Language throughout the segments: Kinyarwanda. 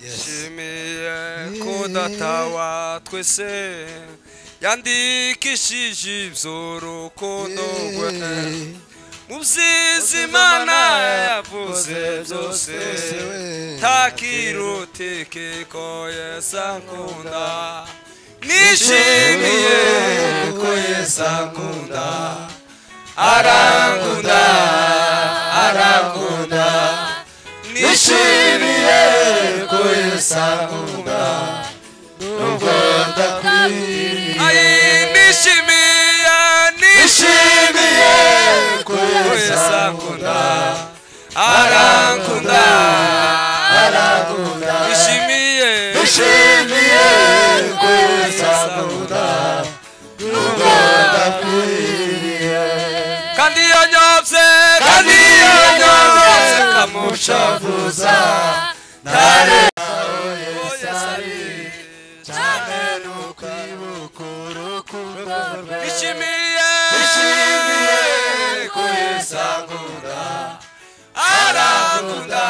nshimiye ko data wa twese yandikishije iby'urukundo rwe mu byiza imana yavuze byose ntakirutike ko yesu ankunda nishimiye ko yesu ankunda arankunda arankunda nishimiye ko yesu ankunda nubwo ndakwiriye ayi nishimiye nishimiye ko yesu ankunda arankunda arankunda nishimiye nishimiye ko yesu ankunda nubwo ndakwiriye kandi iyo nyobye kandi iyo nyobye kamushavuza ntare cyane ni ukwibuka urukundo rwe bishimiye bishimiye ko yesu akunda arakunda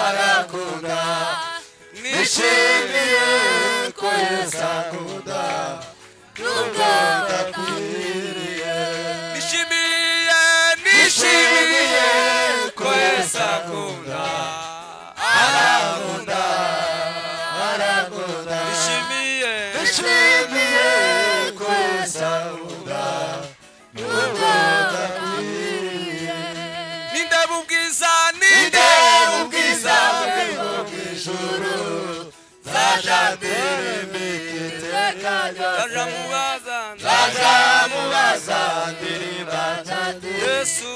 arakunda nishimiye ko yesu akunda nubwo ndakwiriye nishimiye nishimiye ko yesu akunda arakunda arakunda nishimiye nishimiye ko yesu akunda nubwo ndakwiriye nindeba ubwiza nindeba ubwiza bw'ijuru zaja ndirimbi ndaja mubaza ndaja mubaza ndirimba yesu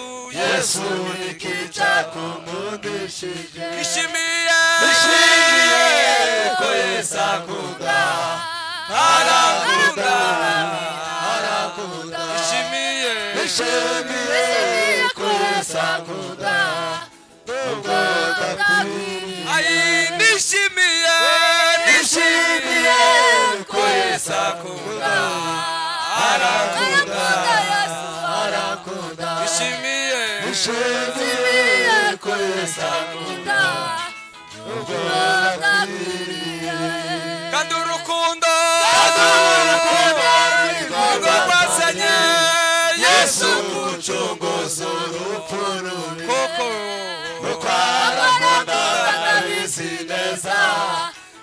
yesu nikica kumundishije nishimiye nishimiye ko yesu akunda arakunda arakunda nishimiye nishimiye ko yesu akunda nubwo ndakwiriye ayi nishimiye nishimiye ko yesu akunda arakunda arakunda nishimiye nishimiye ko yesu akunda kandi urukundo kandi urukundo rukundo rwazanye yesu umucunguzi urupfu rubi koko rukwarakunda ndabizi neza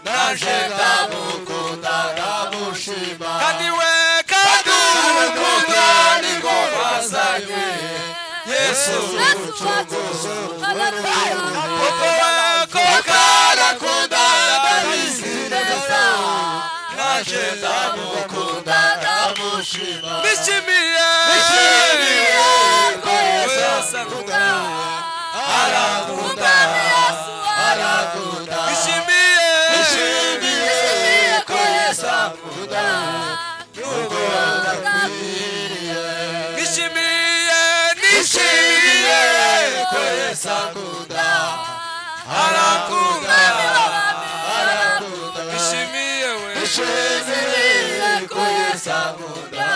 naje ndamukunda ndamushima kandi we kandi urukundo niko rwazanye yesu umucunguzi koko koko arakunda ndabizi neza naje ndamukunda ndamushima bishimiye bishimiye ko yesu akunda arakunda arakunda bishimiye bishimiye ko yesu akunda nubwo adakwiriye bishimiye nishimiye ko yesu akunda arakunda arakunda bishimiye we bishimiye ko yesu akunda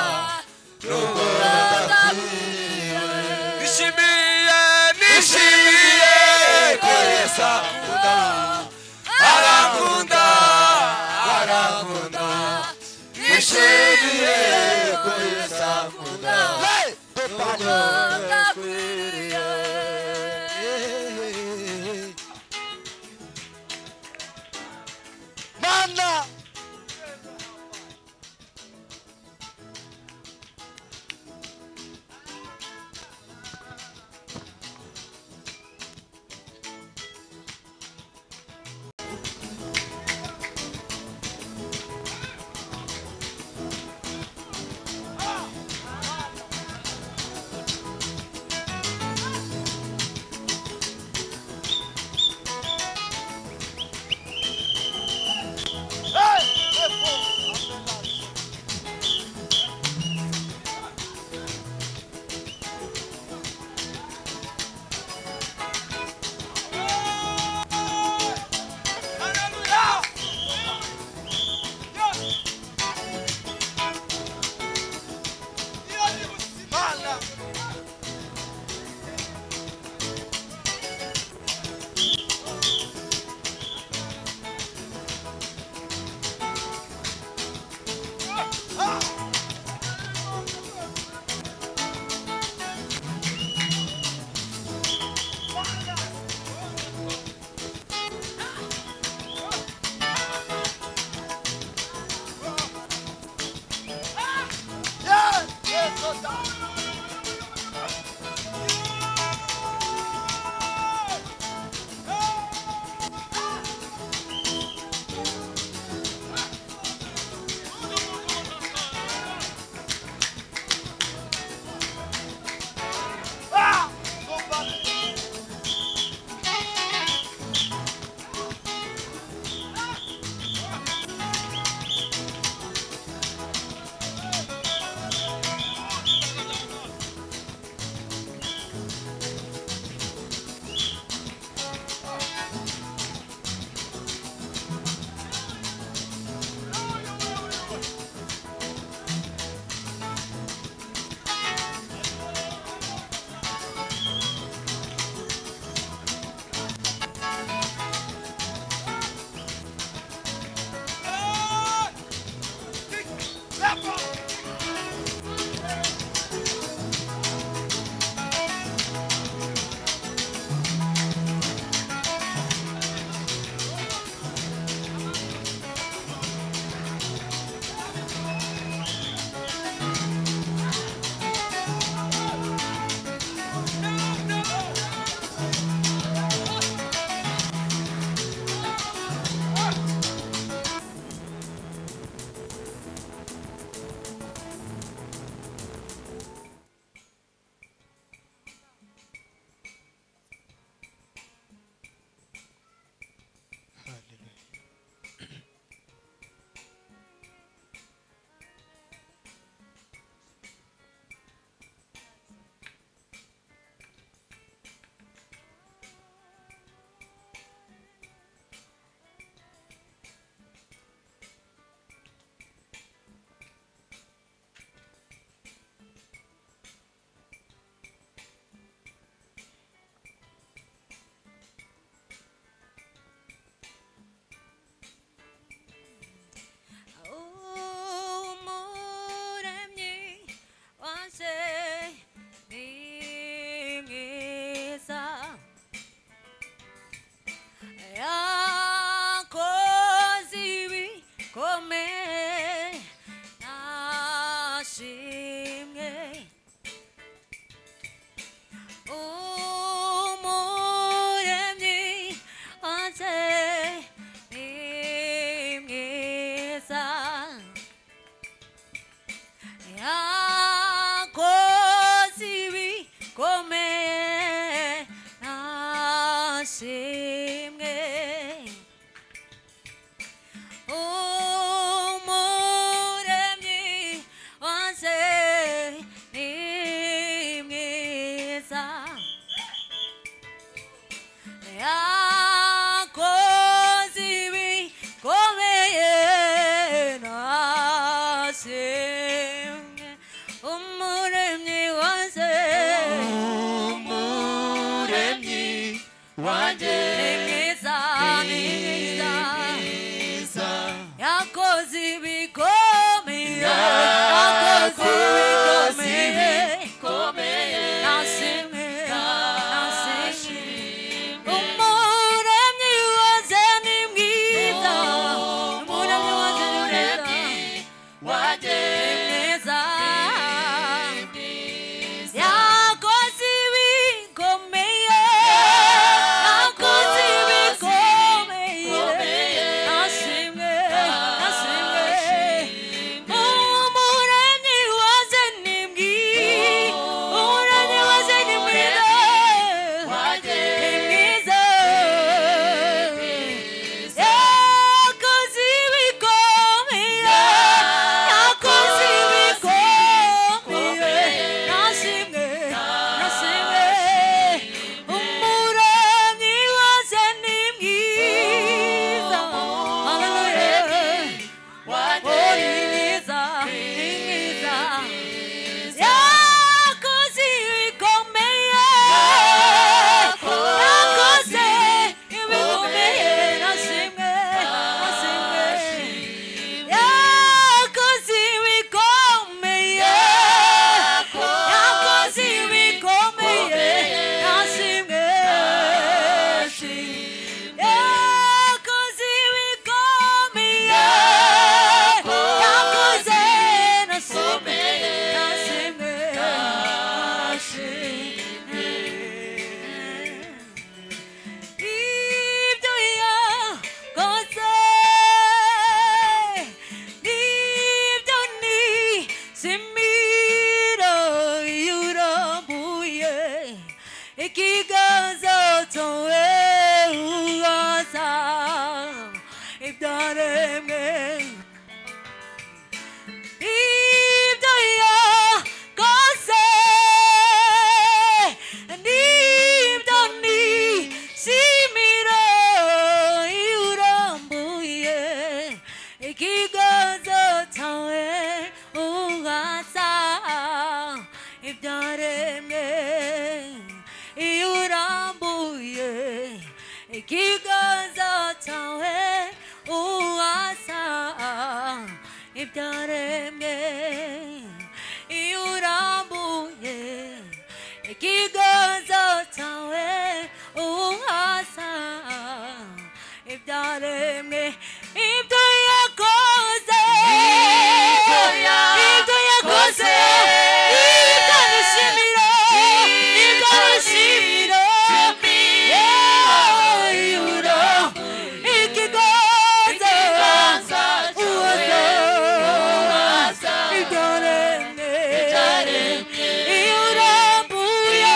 nubwo adakwiriye nishimiye nishimiye ko yesu akunda arakunda arakunda nishimiye ko yesu akunda nubwo adakwiriye mana wemwe ibyo yakoze Ibyo ya- ibyo yakoze koze. ibyo dushimira ibyo dushimira yewe yura ikiganza uwaza ibyaremwe irambuye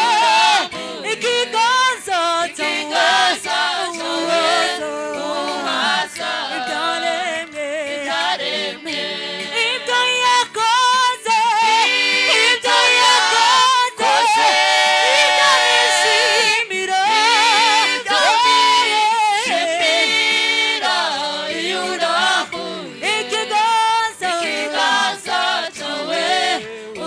ikiganza Ikiganza cyawe uwaza uwaza ibyaremwe Amen. ibyo yakoze ibyo yakoze ibyo bishimira ibyo bishimira yura ikiganza ikiganza cyawe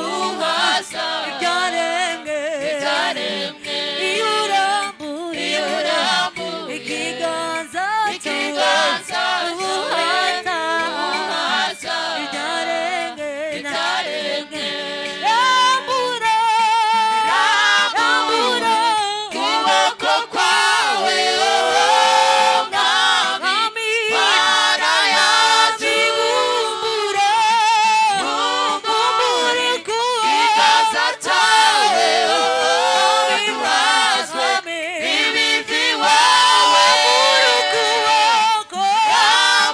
uhaza ibyaremwe ibyaremwe iurambuye iurambuye ikiganza ikiganza uhaza uhaza ibyaremwe ibyaremwe rambura rambura kuboko kwawe oh mwami para yacu bumbura bumbure kuwe ikiganza cyawe oh ibazwe ibivi wawe murukuboko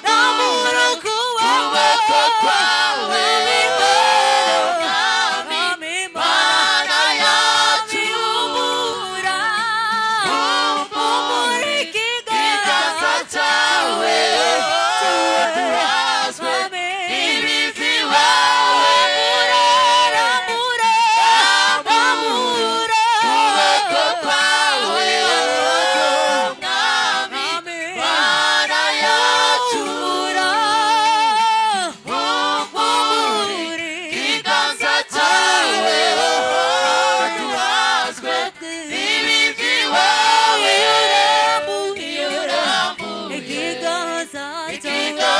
na murukuboko kwawe mwami mana yacu ubura bumbure ikiganza cyawe turazwe ibivi wawe murarambura rambura kuboko kwawe mwami mana yacu ubura bumbure ikiganza cyawe turazwe ibivi wawe urambuye urambuye ikiganza cyawe